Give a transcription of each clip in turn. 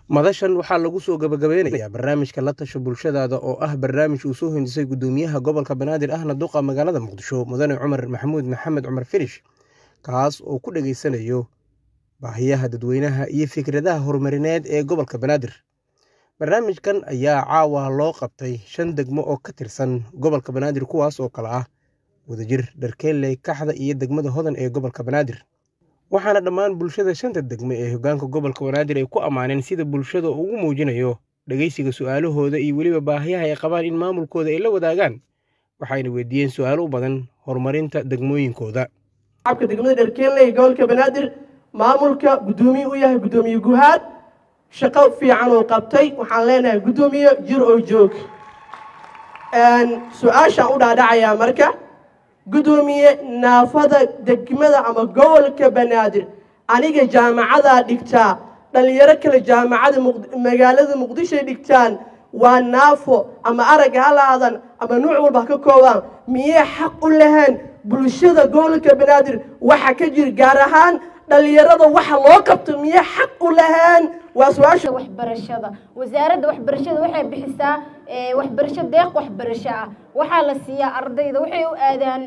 madashan waxaa lagu soo gabagabeynayaa barnaamijka la tasho bulshadaada oo ah barnaamij uu soo hindisay gudoomiyaha gobolka banaadir ahna duqa magaalada muqdisho mudane cumar maxamuud maxamed cumar firish kaas oo ku dhegaysanayo baahiyaha dadweynaha iyo fikradaha horumarineed ee gobolka banaadir barnaamijkan ayaa caawa loo qabtay shan degmo oo ka tirsan gobolka banaadir kuwaas oo kale ah wadajir dharkeeley kaxda iyo degmada hodan ee gobolka banaadir waxaana dhammaan bulshada shanta degme ee hogaanka gobolka banaadir ay ku ammaaneen sida bulshada ugu muujinayo dhegeysiga su-aalahooda iyo weliba baahiyaha ay qabaan in maamulkooda ay la wadaagaan waxayna weydiiyeen su-aalo u badan horumarinta degmooyinkooda shacabka degmada dharkeeley gobolka banaadir maamulka guddoomiye u yahay guddoomiye guhaad shaqo fiican oo qabtay waxaan leenahay guddoomiye jir oo joog su-aashaan u dhaadhacayaa marka guddoomiye naafada degmada ama gobolka banaadir aniga jaamacadaa dhigtaa dhallinyaro kale jaamacada magaalada muqdishoy dhigtaan waa naafo ama aragga ha laadan ama nuuc walba ha ka koobaan miyay xaq u lahayn bulshada gobolka banaadir waxa ka jira gaar ahaan dhallinyarada waxa loo qabto miyay xaq u lahayn waa su-aasha waxbarashada wasaaradda waxbarashada waxay bixisaa waxbarasho deeq waxbarasho ah waxaa la siiyaa ardayda waxay u aadaan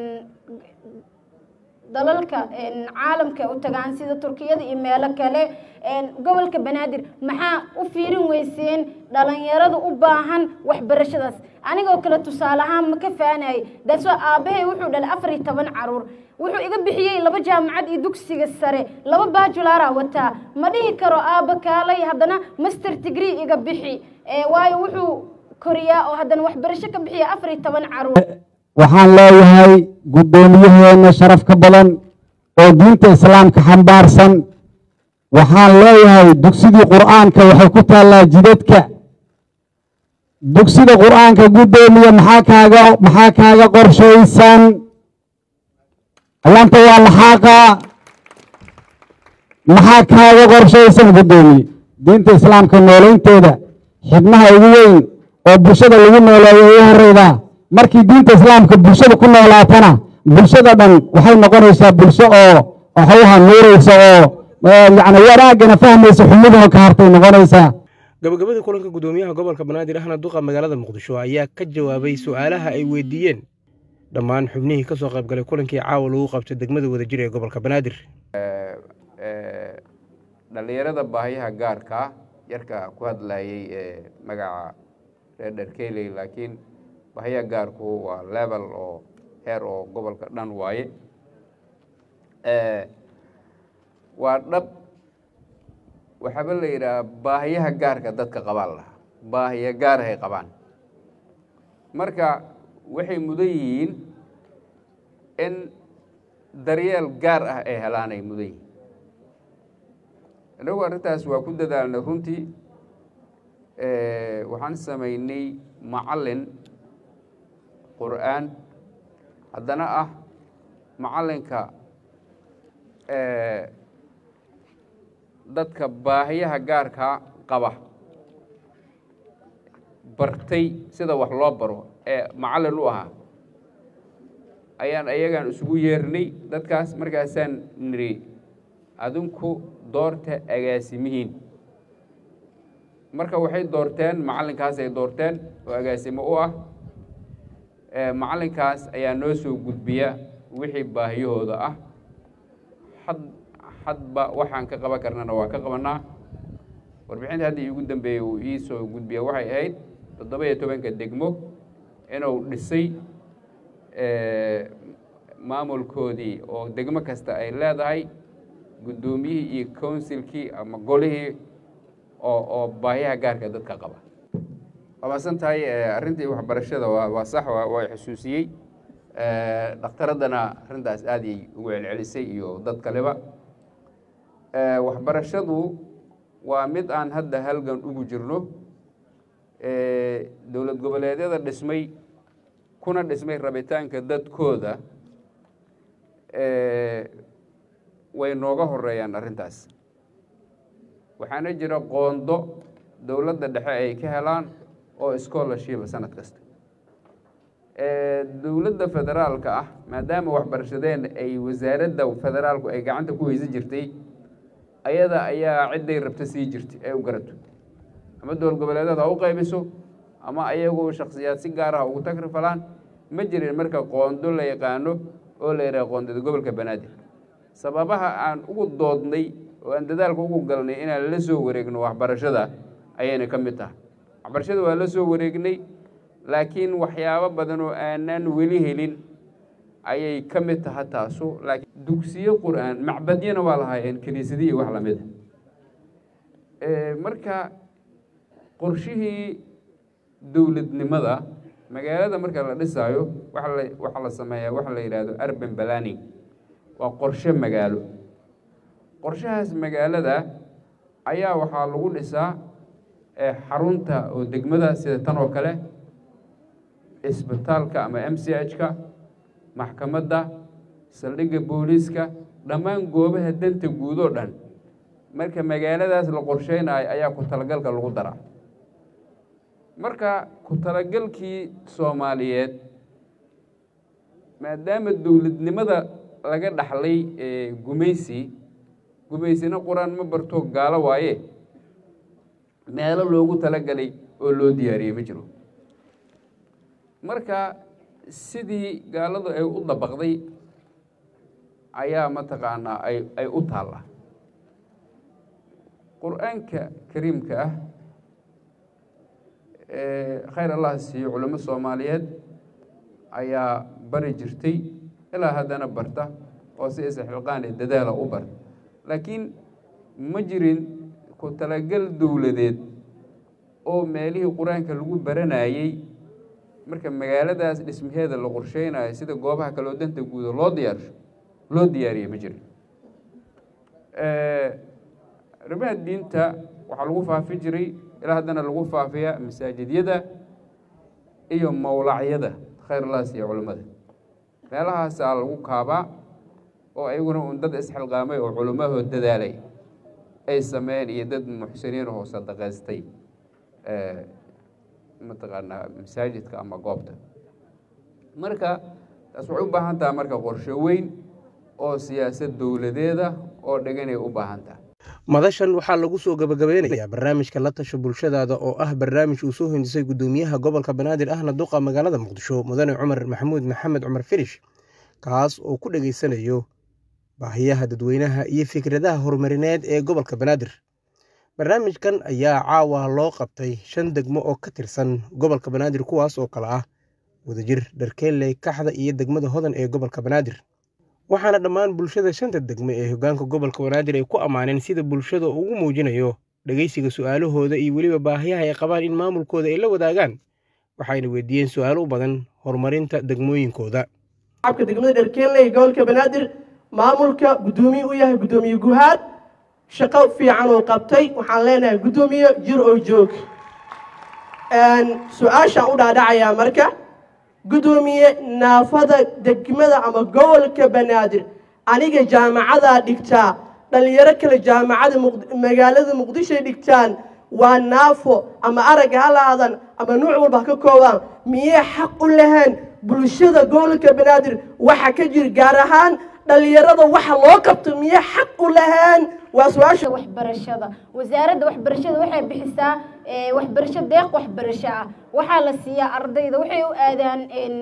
dalalka caalamka u tagaan sida turkiyada iyo meelo kale gobolka banaadir maxaa u fiirin weyseen dhalinyarada u baahan waxbarashadaas anigoo kale tusaale ahaan ma ka faanayay daasoo aabbahay wuxuu dhalay afar iyo toban caruur wuxuu iga bixiyey laba jaamacad iyo dugsiga sare laba baajulara wataa ma dhihi karo aabba kaalay haddana master degree iga bixi waayo wuxuu koriyaa oo haddana waxbarasho ka bixiya afar iyo toban caruur waxaan leeyahay guddoomiyaheena sharaf ka badan oo diinta islaamka xambaarsan waxaan leeyahay dugsidii qur'aanka waxay ku taallaa jidadka dugsida qur'aanka guddoomiye maxaa kaaga maxaa kaaga qorshaysan allaanta waa laxaaqaa maxaa kaaga qorshaysan guddoomiye diinta islaamka nooleynteeda xibnaha ugu weyn oo bulshada lagu nooleeyo ugu horeydaa markii diinta islaamka bulshada ku noolaatana bulshada dhan waxay noqonaysaa bulsho oo waxuha nuuraysa oo yacni wanaagana fahmaysa xumiduna ka hartay noqonaysaa gabagabadii kulanka guddoomiyaha gobolka banaadir ahna duqa magaalada muqdisho ayaa ka jawaabay su-aalaha ay weydiiyeen dhammaan xubnihii ka soo qaybgalay kulankii caawa lagu qabtay degmada wadajir ee gobolka banaadir dhallinyarada baahiyaha gaarkaa yarka ku hadlayay ee magaca reer dharkeeley laakiin baahiyaha gaarku waa level oo heer oo gobolka dhan waaye waa dhab waxaaba la yidhaha baahiyaha gaarka dadka qabaan lahaa baahiya gaarahay qabaan marka waxay mudan yihiin in daryeel gaar ah ay helaanay mudan yihiin inagu arrintaas waa ku dadaalnay runtii waxaan samaynay macallin qur'aan haddana ah macallinka dadka baahiyaha gaarkaa qaba bartay sida wax loo baro ee macallin u ahaa ayaan ayagaan isugu yeernay dadkaas markaasaan niri adinku doorta agaasimihiin marka waxay doorteen macallinkaasay doorteen oo agaasimo u ah macallinkaas ayaa noo soo gudbiya wixii baahiyahooda ah had hadba waxaan ka qaban karnana waa ka qabanaa warbixinta hadda iigu dambeeyey uu ii soo gudbiya waxay ahayd toddoba iyo tobanka degmo inuu dhisay maamulkoodii oo degmo kasta ay leedahay guddoomiyihii iyo counsilkii ama golihii oo oo baahiyaha gaarka dadka qaba waa maasan tahay arrintii waxbarashada waa waa sax waa xusuusiyey dhaktaraddana arrintaas aad ay ugu celcelisay iyo dad kaleba waxbarashadu waa mid aan hadda halgan ugu jirno dowlad goboleedyada dhismay kuna dhismay rabitaanka dadkooda way nooga horeeyaan arrintaas waxaana jira qoondo dowladda dhexe ay ka helaan oo scholarship sanad kasta dowladda federaalka ah maadaama waxbarashadeen ay wasaaradda federaalku ay gacanta ku weysan jirtay ayada ayaa cidday rabta sii jirtay ay u garato ama dowlad goboleedeed ha u qaybiso ama ayagu shaksiyaad si gaar ah ugu takrifalaan ma jirin marka qoondo la yaqaano oo la yidhaha qoondada gobolka banaadir sababaha aan ugu doodnay oo aan dadaalka ugu galnay inaan la soo wareegno waxbarashada ayayna ka mid tahay waxbarashada waa la soo wareegnay laakiin waxyaabo badan oo aanan weli helin ayay ka mid taha taasu laakiin dugsiyo qur-aan macbadyana waa lahaayeen kiniisadihi wax lamida marka qorshihii dowladnimada magaalada marka la dhisaayo waxa la waxaa la sameeyaa waxa la yidhaahdo urban planning waa qorshe magaalo qorshahaas magaalada ayaa waxaa lagu dhisaa xarunta oo degmada sida tan oo kale isbitaalka ama m c h-ka maxkamadda saldhigga booliiska dhammaan goobaha danta guud oo dhan marka magaaladaas la qorsheynayo ayaa ku talagalka lagu daraa marka ku talagalkii soomaaliyeed maadaama dowladnimada laga dhaxlay gumaysi gumaysina qur-aan ma barto gaalo waaye meelo loogu talagalay oo loo diyaariyey ma jiro marka sidii gaaladu ay u dabaqday ayaa mataqaanaa ay ay u taallaa qur-aanka kariimka ah khayr allah siiyo culamo soomaaliyeed ayaa bari jirtay ilaa haddana barta oo si isxilqaan ee dadaala u bar laakiin ma jirin ku talagal dowladeed oo meelihii qur-aanka lagu baranayey marka magaaladaas dhismaheeda la qorsheynayo sida goobaha kaleo danta guuda loo diyaarsho loo diyaariyey ma jirin arrimaha diinta waxaa lagu faafi jiray ilaa haddana lagu faafiyaa masaajidyada iyo mawlacyada khayr laas iyo culammada meelahaasaa lagu kaabaa oo ayaguna un dad isxilqaamay oo culimmahoo dadaalay ay sameeyeen iyo dad muxsiniin oo sadaqaystay mataqaanaa masaajidka ama goobta marka taas waxay u baahan taha marka qorshe weyn oo siyaasad dowladeeda oo dheganay u baahan taha madashan waxaa lagu soo gabagabeynayaa barnaamijka la tasho bulshadaada oo ah barnaamij uu soo hindisay gudoomiyaha gobolka banaadir ahna duqa magaalada muqdisho mudane cumar maxamuud maxamed cumar firish kaas oo ku dhegaysanayo baahiyaha dadweynaha iyo fikradaha horumarineed ee gobolka banaadir barnaamijkan ayaa caawa loo qabtay shan degmo oo ka tirsan gobolka banaadir kuwaas oo kale ah wadajir dharkeelle kaxda iyo degmada hodan ee gobolka banaadir waxaana dhammaan bulshada shanta degmo ee hogaanka gobolka banaadir ay ku ammaaneen sida bulshada ugu muujinayo dhegeysiga su-aalahooda iyo weliba baahiyaha ay qabaan in maamulkooda ay la wadaagaan waxayna weydiiyeen su-aalo u badan horumarinta degmooyinkooda shacabka degmada dharkeelle ee gobolka banaadir maamulka guddoomiye u yahay guddoomiye guhaad shaqo fiican oo qabtay waxaan leenahay guddoomiye jir oo joog su-aashaan u dhaadhacayaa marka guddoomiye naafada degmada ama gobolka banaadir aniga jaamacadaa dhigtaa dhalinyaro kale jaamacada magaalada muqdishoy dhigtaan waa naafo ama aragga ha laadan ama nuuc walba ha ka koobaan miyay xaq u lahayn bulshada gobolka banaadir waxa ka jira gaar ahaan dhalinyarada waxa loo qabto miyay xaq u lahayn waa su-aasha waxbarashada wasaaradda waxbarashada waxay bixisaa waxbarasho deeq waxbarasho ah waxaa la siiyaa ardayda waxay u aadaan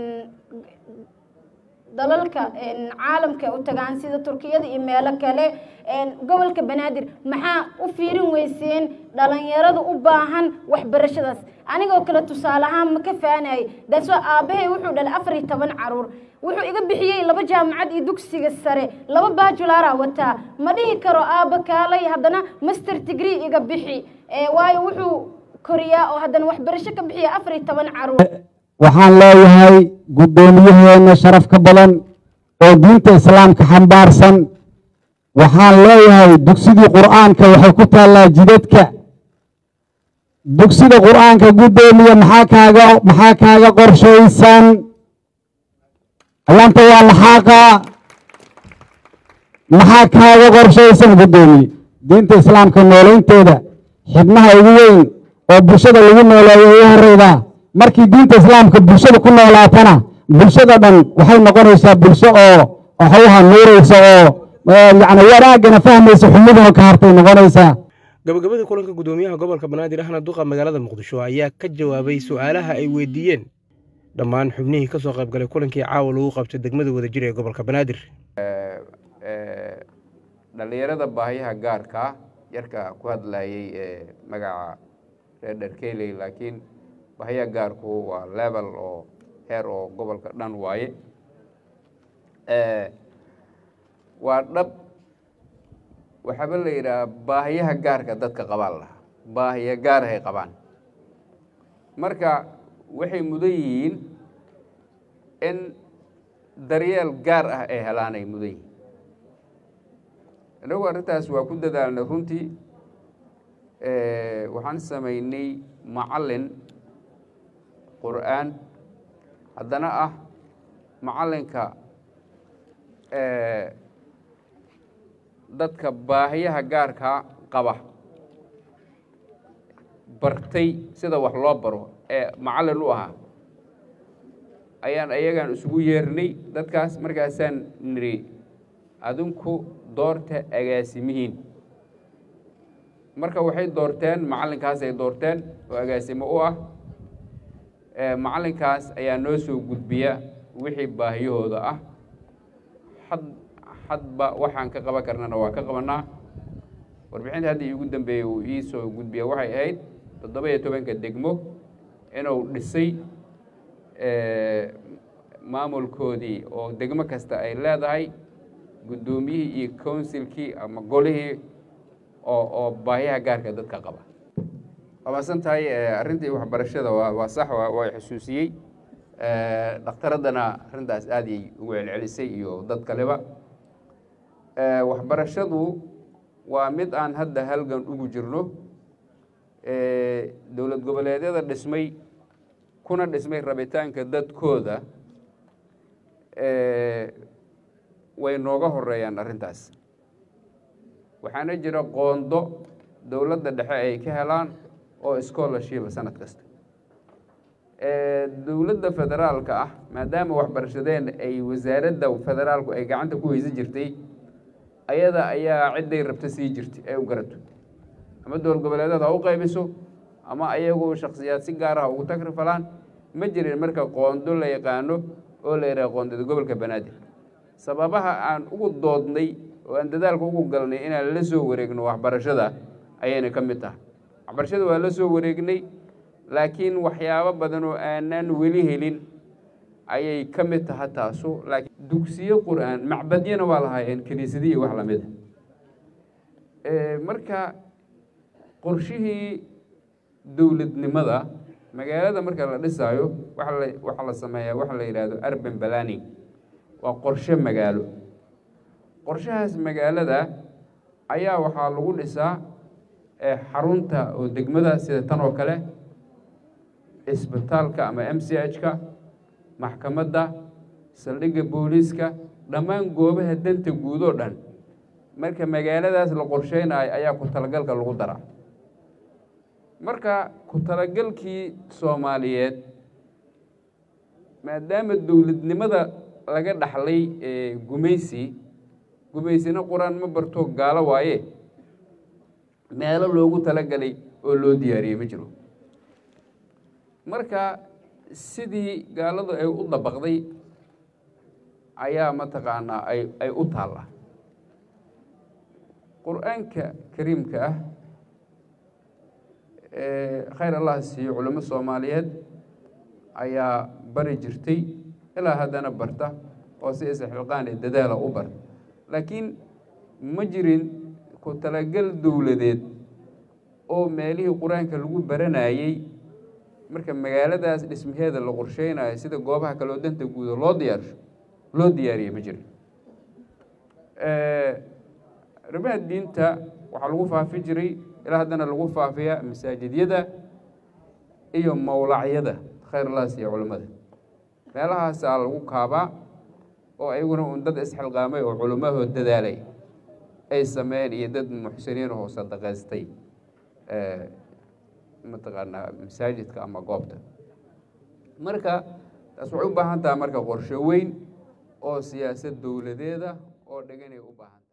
dalalka caalamka u tagaan sida turkiyada iyo meelo kale gobolka banaadir maxaa u fiirin weyseen dhalinyarada u baahan waxbarashadaas anigoo kale tusaale ahaan ma ka faanayay daasoo aabbahay wuxuu dhalay afar iyo toban caruur wuxuu iga bixiyey laba jaamacad iyo dugsiga sare laba baajulara wataa ma dhihi karo aabba kaalay haddana master degree iga bixi waayo wuxuu koriyaa oo haddana waxbarasho ka bixiya afar iyo toban caruur waxaan leeyahay guddoomiyaheena sharaf ka badan oo diinta islaamka xambaarsan waxaan leeyahay dugsidii qur'aanka waxay ku taallaa jidadka dugsida qur'aanka guddoomiye maxaa kaaga maxaa kaaga qorshaysan allaanta waa laxaaqaa maxaa kaaga qorshaysan guddoomiye diinta islaamka nooleynteeda xibnaha ugu weyn oo bulshada lagu nooleeyo ugu horeydaa markii diinta islaamka bulshada ku noolaatana bulshada dhan waxay noqonaysaa bulsho oo waxuha nuuraysa oo yacni wanaagana fahmaysa xumiduna ka hartay noqonaysaa gabagabadii kulanka gudoomiyaha gobolka banaadir ahna duqa magaalada muqdisho ayaa ka jawaabay su-aalaha ay weydiiyeen dhammaan xubnihii kasoo qaybgalay kulankii caawa lagu qabtay degmada wadajir ee gobolka banaadir dhallinyarada baahiyaha gaarkaa yarka ku hadlayay ee magaca reer dherkeley laakiin baahiyaha gaarku waa level oo heer oo gobolka dhan waaye waa dhab waxaaba la yidhaha baahiyaha gaarka dadka qabaan lahaa baahiya gaarahay qabaan marka waxay mudan yihiin in daryeel gaar ah ay helaanay mudan yihiin inagu arrintaas waa ku dadaalnay runtii waxaan samaynay macallin qur'aan haddana ah macallinka dadka baahiyaha gaarkaa qaba bartay sida wax loo baro ee macallin u ahaa ayaan ayagaan isugu yeernay dadkaas markaasaan niri adinku doorta agaasimihiin marka waxay doorteen macallinkaasay doorteen oo agaasimo u ah macallinkaas ayaa noo soo gudbiya wixii baahiyahooda ah had hadba waxaan ka qaban karnana waa ka qabanaa warbixinta hadda iigu dambeeyey uu ii soo gudbiya waxay ahayd toddoba iyo tobanka degmo inuu dhisay maamulkoodii oo degmo kasta ay leedahay guddoomiyihii iyo counsilkii ama golihii oo oo baahiyaha gaarka dadka qaba waabaasan tahay arrintii waxbarashada waa waa sax waa xusuusiyey dhaktaraddana arrintaas aad ay ugu celcelisay iyo dad kaleba waxbarashadu waa mid aan hadda halgan ugu jirno dowlad goboleedyada dhismay kuna dhismay rabitaanka dadkooda way nooga horeeyaan arrintaas waxaana jira qoondo dowladda dhexe ay ka helaan oo scholarshipa sanad kasta dowladda federaalka ah maadaama waxbarashadeen ay wasaaradda federaalku ay gacanta ku weysan jirtay ayada ayaa cidday rabta sii jirtay ay u garato ama dowlad goboleedeed ha u qaybiso ama ayagu shaksiyaad si gaar ah ugu tagrifalaan ma jirin marka qoondo la yaqaano oo la yidhaha qoondada gobolka banaadir sababaha aan ugu doodnay oo aan dadaalka ugu galnay inaan la soo wareegno waxbarashada ayayna ka mid tahay waxbarashada waa la soo wareegnay laakiin waxyaabo badan oo aanan weli helin ayay ka mid taha taasu laakiin dugsiyo qur-aan macbadyana waa lahaayeen kiniisadihi wax lamid a marka qorshihii dowladnimada magaalada marka la dhisaayo waxa la waxaa la sameeyaa waxa la yidhaahdo urban planning waa qorshe magaalo qorshahaas magaalada ayaa waxaa lagu dhisaa xarunta oo degmada sida tan oo kale isbitaalka ama m c h-ka maxkamadda saldhigga booliiska dhammaan goobaha danta guud oo dhan marka magaaladaas la qorsheynayo ayaa ku talagalka lagu daraa marka ku talagalkii soomaaliyeed maadaama dowladnimada laga dhaxlay gumaysi gumaysina qur-aan ma barto gaalo waaye meelo loogu talagalay oo loo diyaariyey ma jiro marka sidii gaaladu ay u dabaqday ayaa mataqaanaa ay ay u taalla qur-aanka kariimka ah khayr allah siiyo culamo soomaaliyeed ayaa bari jirtay ilaa haddana barta oo si isxilqaan ee dadaala u bar laakiin ma jirin ku talagal dowladeed oo meelihii qur-aanka lagu baranayey marka magaaladaas dhismaheeda la qorsheynayo sida goobaha kaleo danta guuda loo diyaarsho loo diyaariye ma jirin arrimaha diinta waxaa lagu faafi jiray ilaa haddana lagu faafiyaa masaajidyada iyo mawlacyada khayr allah siiya culimmada meelahaasaa lagu kaabaa oo ayaguna un dad isxilqaamay oo culimmahoo dadaalay ay sameeyeen iyo dad muxsiniin oo sadaqaystay mataqaanaa masaajidka ama goobta marka taas waxay u baahan tahay marka qorsho weyn oo siyaasad dowladeeda oo dheganay u baahan